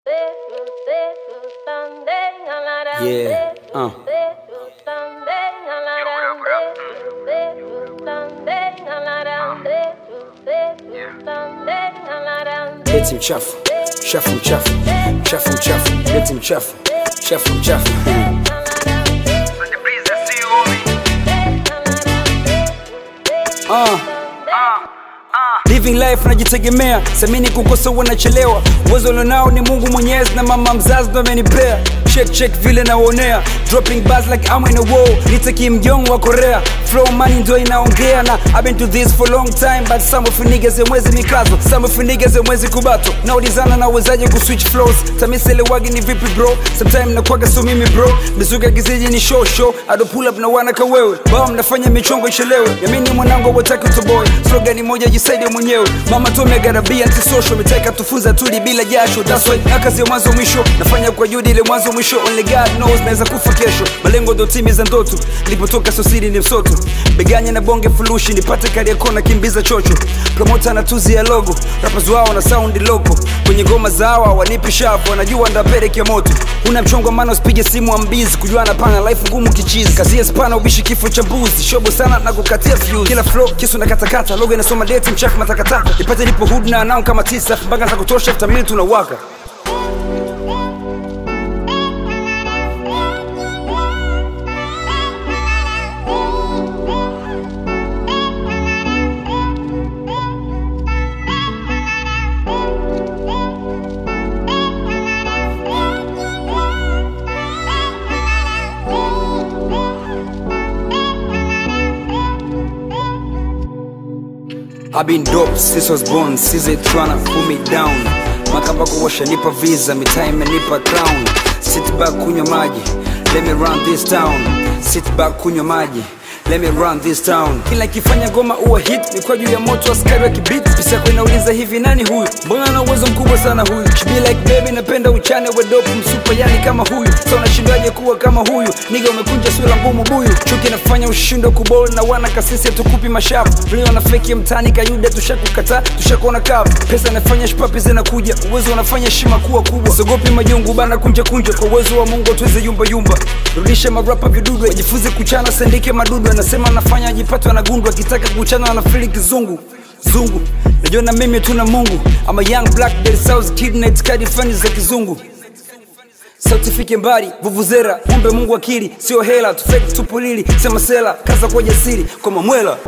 Yeah, uh. Leti mchafu, chafu mchafu, chafu mchafu, leti mchafu, chafu mchafu. Uh. Living life najitegemea, semini kukosa wanachelewa. Uwezo ulionao ni Mungu Mwenyezi na mama mzazi ndo amenipea. Check check vile naonea, dropping bars like I'm in a war. Nitaki mjongo wa Korea, flow money ndo inaongea na I've been to this for long time but some of you niggas mwezi mikazo, some of you niggas mwezi kubato. Naulizana na uwezaje kuswitch flows, tamisele wagi ni vipi bro? Sometime nakwaga so mimi bro, mizuka giziji ni show show, I don't pull up na wana kawewe. Bao mnafanya michongo ichelewe, yamini mwanangu wataki utoboy. Slogan ni moja jisaidie mwenyewe, mama tu amegarabia anti-social, mitaka tufunza tuli bila jasho. That's why na kazi ya mwanzo mwisho, nafanya kwa juhudi ile mwanzo mwisho. Only God knows naweza kufa kesho, malengo ndo timiza ndoto. Nilipotoka sosiri ni msoto, beganya na bonge fulushi, nipate kari kona kimbiza chocho. Promota na tuzi ya logo, rappers wao na sound loko, kwenye ngoma zao wanipi shavu, wanajua ndapeleke moto. Una mchongo maana usipige simu ambizi, kujuana pana life ngumu kichizi, kazi ya spana ubishi kifo cha mbuzi, shobo sana na kukatia fuse. Kila flow kisu na katakata, logo inasoma date mchafu matakataka, nipate nipo hood na anao kama tisa, mpaka za kutosha vitamini tunawaka. I've been dope since I was born, since they tryna pull me down. Makabako washanipa visa, mitaa imenipa crown. Sit back kunywa maji, let me run this town. Sit back kunywa maji, let me run this town. Kila ikifanya goma uwa hit, ni kwa juu ya moto askari wa kibit. Pisa yako inauliza hivi nani huyu? Mbona ana uwezo mkubwa sana huyu? She be like baby, napenda uchane wa dope msupa yani kama huyu. So unashindwaje kuwa kama huyu? Niga umekunja sura ngumu buyu. Chuki nafanya ushindo kubol na wana kasisi tukupi mashafu. Vile wana fake mtani kayuda tushakukataa, tushakuona kavu. Pesa nafanya shpapi zinakuja, uwezo unafanya heshima kuwa kubwa. Sogopi majungu bana kunja kunja, kwa uwezo wa Mungu tuweze yumba yumba. Rudisha marapa vidudu, wajifunze kuchana, sendike madudu. Anasema anafanya ajipatwa na gundu, akitaka kuchana anafili kizungu zungu. Najua na mimi tuna Mungu. I'm a young black that sells kid na itikadi fani za kizungu sauti fike mbali vuvuzera kumbe mungu akili sio hela tufeki tupulili sema sela kaza kwa jasiri kwa mamwela